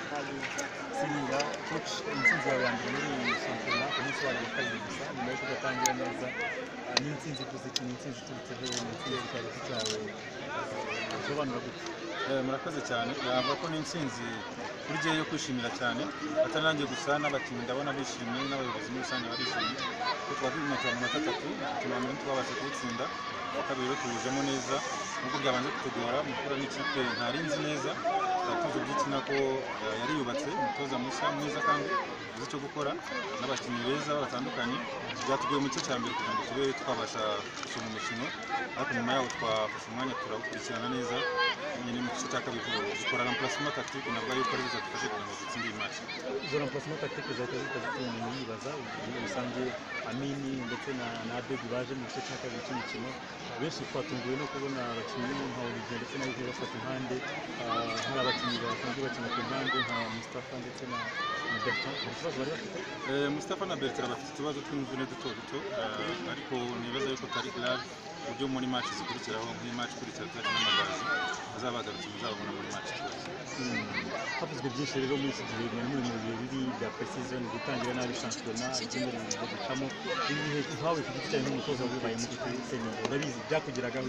Siniga koç intsinzi yawe ya mbere muri iyi shampiyona umusobanuro ukaze gusa nyuma yo kudatangira neza eh, ni intsinzi ivuze iki ni intsinzi iturutse he ni intsinzi ikaba cyawe usobanura gute Eh, murakoze cyane navuga ko ni intsinzi kuri jyewe yo kwishimira cyane atari nanjye gusa n'abakinnyi ndabona bishimye n'abayobozi muri rusange barishimye kuko tuba twimetera mu manota atatu tuma mbere twabasha kuwutsinda uwa kabiri rero tuwujemo neza nubwo byabanje kutugora mukura n'ikipe ntari nzi neza tukaba tuzi by'ikina ko eh, yari yubatse umutoza mushya mwiza kandi uzi icyo gukora n'abakinnyi beza batandukanye byatugoye mu gice cya mbere kugira ngo tube twabasha gusoma umukino ariko nyuma yaho twafashe umwanya turawukurikirana neza nyine mu gice cya kabiri dukora remplacement tactique nabwo yuko ari bizadufasha kugira ngo dutsinde iyi match izo remplacement tactique zahita zitazituma yibaza ubu bisanzwe Amini ndetse na na Abedi baje mu gice cya kabiri cy'imikino benshi twatunguwe no kubona abakinnyi nka Olivier ndetse na Olivier bafata impande ah, hari abakinnyi basanzwe bakina ku mpande nka Mustafa ndetse na na Bertrand nta kibazo bari bafite Eh, Mustafa na Bertrand bafite utubazo tw'imvune duto duto eh, ariko nibaza yuko atari grave ku buryo muri match zikurikiraho nk'iyi match ikurikira tuzaca n'amagazi azabagarutse muzababona muri match ikurikira havuzwe byinshi rero muri iki gihe na bimwe mu bihe bibi bya precision gutangira nabi shampiyona ibyumweru byo gucamo ibi bihe uhawe ku giti cyawe nk'umutoza wibaye muri kuri senior urabizi byakugeragaho